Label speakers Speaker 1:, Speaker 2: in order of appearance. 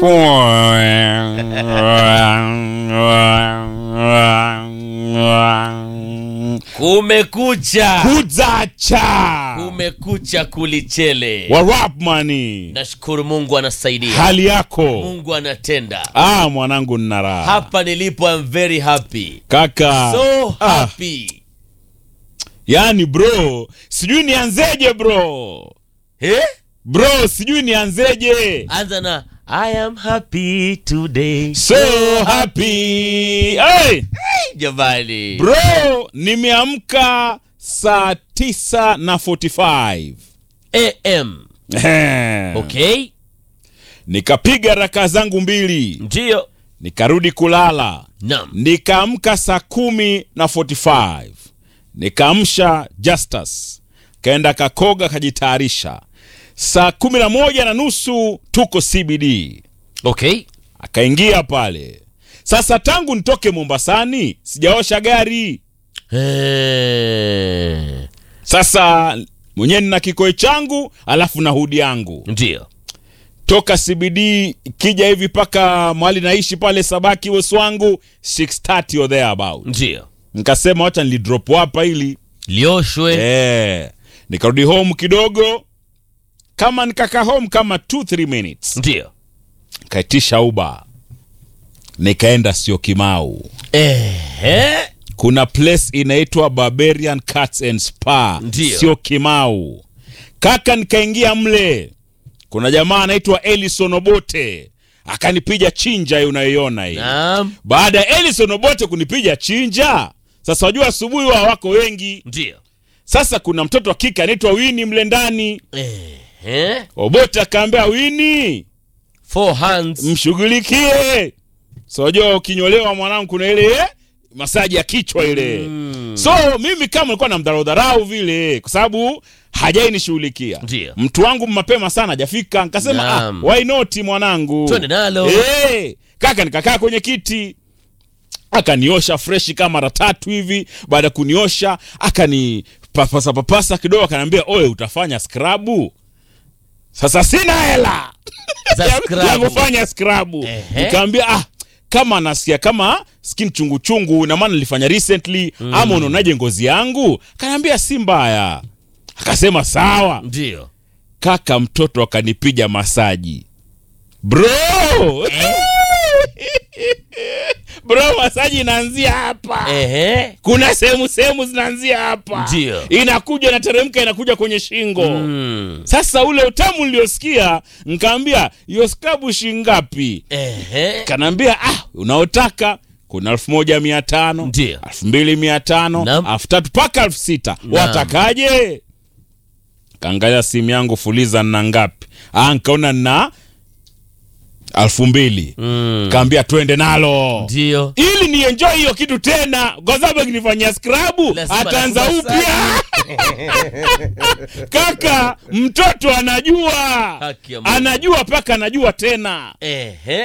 Speaker 1: Kumekucha,
Speaker 2: kuzacha
Speaker 1: kumekucha kulichele.
Speaker 2: warapmani
Speaker 1: Nashukuru Mungu anasaidia,
Speaker 2: hali yako
Speaker 1: Mungu anatenda.
Speaker 2: ah mwanangu nina raha
Speaker 1: Hapa nilipo I'm very happy,
Speaker 2: kaka
Speaker 1: so
Speaker 2: ah,
Speaker 1: happy.
Speaker 2: yani bro sijui nianzeje bro
Speaker 1: Eh?
Speaker 2: bro sijui nianzeje
Speaker 1: Anza na I am happy today.
Speaker 2: so happy hey!
Speaker 1: Jamani,
Speaker 2: bro nimeamka saa tisa na 45
Speaker 1: AM.
Speaker 2: Ehe.
Speaker 1: Okay,
Speaker 2: nikapiga raka zangu mbili
Speaker 1: ndio.
Speaker 2: nikarudi kulala
Speaker 1: Naam.
Speaker 2: nikaamka saa kumi na 45 nikaamsha Justus kaenda kakoga kajitayarisha saa kumi na moja na nusu tuko CBD
Speaker 1: Okay.
Speaker 2: akaingia pale sasa tangu nitoke Mombasani sijaosha gari
Speaker 1: Eh,
Speaker 2: sasa mwenyewe nina kikoi changu alafu na hudi yangu
Speaker 1: ndio.
Speaker 2: toka CBD kija hivi mpaka mahali naishi pale Sabaki Weswangu 630 or thereabout
Speaker 1: Ndio.
Speaker 2: nikasema wacha nilidrop hapa ili
Speaker 1: Lioshwe.
Speaker 2: eh, nikarudi home kidogo kama nikakaa home kama 2-3 minutes
Speaker 1: Ndio.
Speaker 2: kaitisha uba nikaenda sio kimau
Speaker 1: Ehe.
Speaker 2: kuna place inaitwa barbarian cats and spa
Speaker 1: Ndio.
Speaker 2: sio kimau kaka nikaingia mle kuna jamaa anaitwa elison obote akanipiga chinja hii unayoiona hii
Speaker 1: Naam.
Speaker 2: baada ya elison obote kunipiga chinja sasa wajua asubuhi wa wako wengi
Speaker 1: Ndio.
Speaker 2: sasa kuna mtoto wa kike anaitwa wini mle ndani
Speaker 1: Ehe.
Speaker 2: obote akaambia wini
Speaker 1: Four hands.
Speaker 2: mshughulikie so wajua ukinyolewa mwanangu kuna ile eh, masaji ya kichwa ile
Speaker 1: Mm.
Speaker 2: so mimi kama nilikuwa namdharau dharau vile kwa sababu hajai nishughulikia
Speaker 1: Ndio.
Speaker 2: mtu wangu mapema sana hajafika nikasema ah,
Speaker 1: Naam.
Speaker 2: why not mwanangu
Speaker 1: Twende nalo.
Speaker 2: Eh, kaka nikakaa kwenye kiti akaniosha freshi kama mara tatu hivi baada ya kuniosha akani papasa papasa kidogo akaniambia oye utafanya skrabu sasa sina hela
Speaker 1: Za
Speaker 2: ya-
Speaker 1: scrub.
Speaker 2: ya kufanya skrabu
Speaker 1: Ehe.
Speaker 2: nikaambia ah kama nasikia kama skin chungu chungu na maana nilifanya recently ama unaonaje ngozi yangu akaniambia si mbaya akasema sawa
Speaker 1: Ndio.
Speaker 2: kaka mtoto akanipiga masaji bro bro masaji inaanzia hapa
Speaker 1: Ehe.
Speaker 2: kuna sehemu sehemu zinaanzia hapa
Speaker 1: Ndio.
Speaker 2: inakuja inateremka inakuja kwenye shingo
Speaker 1: Mm.
Speaker 2: sasa ule utamu niliosikia nkaambia hiyo skabu shingapi
Speaker 1: Ehe.
Speaker 2: kanaambia ah unaotaka kuna elfu moja mia tano
Speaker 1: Ndio.
Speaker 2: elfu mbili mia tano
Speaker 1: Naam.
Speaker 2: elfu tatu mpaka elfu sita
Speaker 1: Naam.
Speaker 2: watakaje kaangalia simu yangu fuliza nna ngapi ah nkaona nna elfu mbili
Speaker 1: Mm.
Speaker 2: kaambia twende nalo
Speaker 1: Ndio.
Speaker 2: ili ni enjoy hiyo kitu tena kwa sababu akinifanyia skrabu
Speaker 1: Lazima
Speaker 2: ataanza
Speaker 1: lazima
Speaker 2: upya kaka mtoto anajua
Speaker 1: Haki ya Mungu.
Speaker 2: anajua mpaka anajua tena
Speaker 1: Ehe.